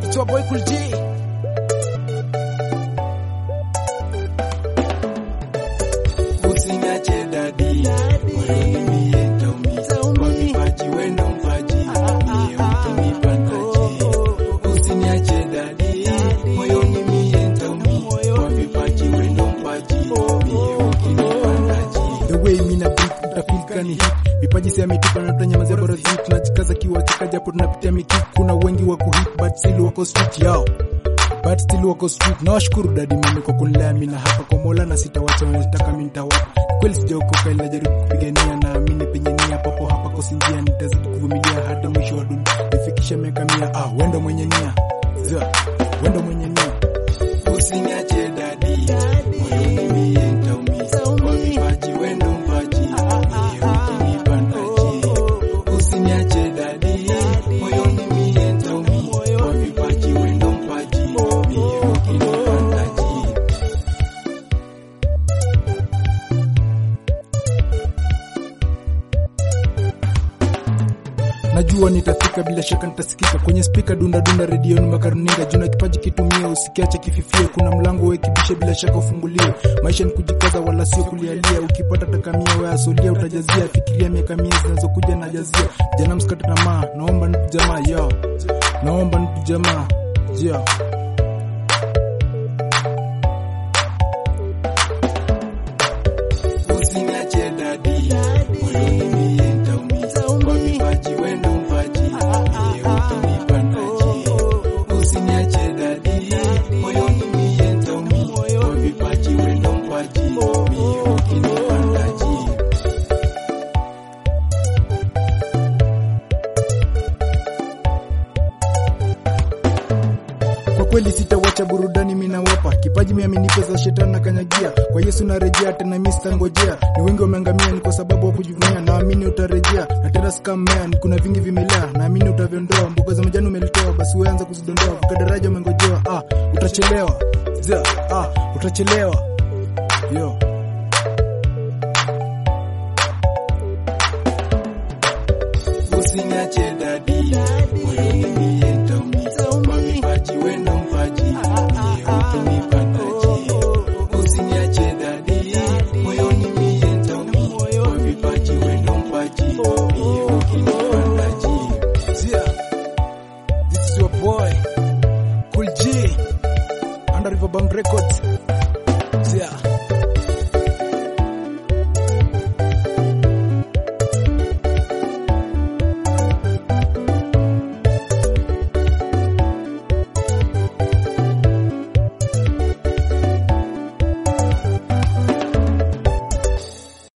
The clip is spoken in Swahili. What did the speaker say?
It's your boy Cool G. Usiniache dadi, moyoni mie nitaumia. Kwa vipaji wendo mpaji, mie ukinipa ntaji. Usiniache dadi, moyoni mie nitaumia. Kwa vipaji wendo mpaji, mie ukinipa ntaji. The way mina beat utafeel kani hit vipaji si ametupa na tutanyamazia bora zi tunajikaza kiwa cheka japo tunapitia miki kuna wengi wako hit but still wako street yao but still wako street na washukuru dadi mimi kwa kunilea mimi na hapa kwa Mola na sitawacha wanataka mimi nitawapa kweli sijaokoka ila jaribu kupigania na amini penye nia papo hapa kosi njia nitazidi kuvumilia hadi mwisho wa dunia nifikishe miaka mia ah wendo mwenye nia Zia, wendo mwenye nia Usiniache dadi, moyoni mie nitaumia. Kwa vipaji wendo mpaji, mie ukinipa ntaji. Usiniache dadi, moyoni mie nitaumia. Kwa vipaji wendo mpaji, mie ukinipa ntaji. najua nitafika bila shaka nitasikika kwenye spika dunda dunda redioni makaruninga juna kipaji kitumie usikiache kififie kuna mlango wekibishe bila shaka ufunguliwe maisha ni kujikaza wala sio kulialia ukipata takamia we asolia utajazia fikiria miaka mia zinazokuja na jazia jana msikate tamaa naomba ndugu jamaa yo naomba ndugu jamaa yeah. Usiniache dadi, moyoni mie nitaumia. Kwa vipaji wendo mpaji, mie ukinipa ntaji. Usiniache dadi, moyoni mie nitaumia. Kwa vipaji wendo mpaji, mie ukinipa ntaji. kwa kweli sitawacha burudani minawapa kipaji miaminipe za shetani na kanyagia kwa yesu narejea tena mi sitangojea ni wengi wameangamia ni kwa sababu wa kujivunia naamini utarejea na tena sikammea ni kuna vingi vimelea naamini utaviondoa mboga za majani umelitoa basi weanza kuzidondoa vuka daraja umengojewa ah utachelewa Zia, ah utachelewa yo Usiniache dadi, moyoni mie nitaumia. Kwa vipaji wendo mpaji, mie ukinipa ntaji. Usiniache dadi, moyoni mie nitaumia. Kwa vipaji wendo mpaji, mie ukinipa ntaji. Zia, this is your boy Cool G under Riverbound Records